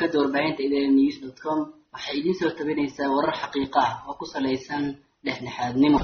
shabakada warbaahinta idn news dot com waxay idiin soo tabinaysaa warar xaqiiqa ah oo ku salaysan dhexdhexaadnimo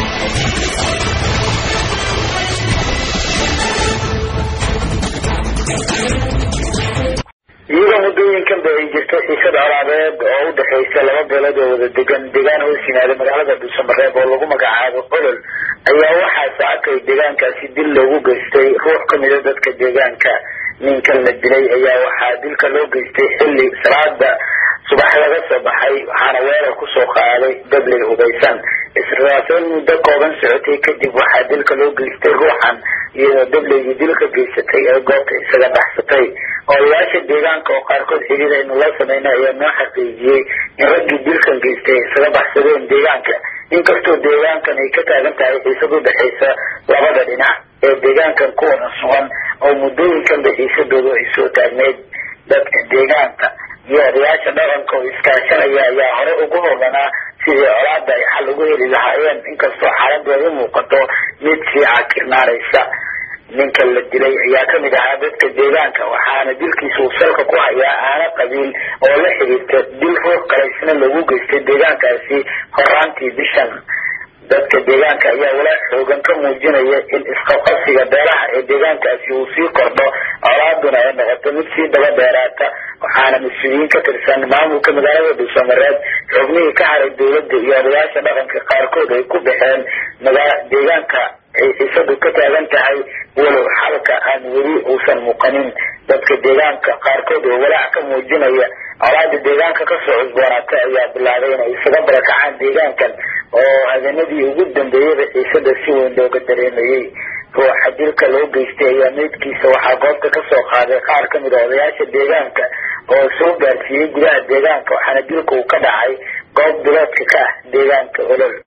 iyadoo muddooyinkan ba ay jirto xiisad colaadeed oo u dhexaysa laba beelood oo wada degan deegaan hoos yimaada magaalada dhuusamareeb oo lagu magacaabo olol ayaa waxaa saakay deegaankaasi dil loogu geystay ruux kamida dadka deegaanka ninkan la dilay ayaa waxaa dilka loo geystay xilli salaada subax laga soo baxay waxaana weerar kusoo qaaday dabley hubaysan israasayn muddo kooban socotay kadib waxaa dilka loo geystay ruuxan iyadoo dableygii dilka geysatay ee goobta isaga baxsatay odayaasha deegaanka oo qaarkood xidhiir aynu la sameynay ayaa noo xaqiijiyey in raggii dilkan geystay isaga baxsadeen deegaanka inkastoo deegaankan ay ka taagan tahay xiisad u dhexaysa labada dhinac ee deegaankan kuwana sugan oo muddooyinkanba xiisadoodu ay soo taagneyd dadka deegaanka iyo odayaasha dhaqanka oo iskaashanaya ayaa hore ugu hooganaa sidii colaada ay xal ugu heli lahaayeen inkastoo xaaladu ay u muuqato mid sii cakirnaanaysa ninka la dilay ayaa kamid ahaa dadka deegaanka waxaana dilkiisa uu salka ku hayaa aana qabiil oo la xiriirta dil ruux kalaysna lagu geystay deegaankaasi horaantii bishan dadka deegaanka ayaa walaac xoogan ka muujinaya in isqabqabsiga beelaha ee deegaankaasi uu sii kordho colaaduna ay noqoto mid sii daba dheeraata waxaana mas-uuliyiin ka tirsan maamulka magaalada dhuusamareed xubnihii ka haray dowladda iyo odayaasha dhaqanka qaarkood ay ku baxeen magaa deegaanka ay xiisadu ka taagan tahay walow xalka aan weli uusan muuqanin dadka deegaanka qaarkood oo walaac ka muujinaya colaada deegaanka kasoo cusboonaatay ayaa bilaabay inay isaga barakacaan deegaankan oo habeenadii ugu dambeeyaba xiisada si weyn looga dareemayey ruuxa dilka loo geystay ayaa meydkiisa waxaa goobta kasoo qaaday qaar kamid a odayaasha deegaanka oo soo gaarsiiyey gudaha deegaanka waxaana dilka uu ka dhacay goob biloodka ka ah deegaanka olol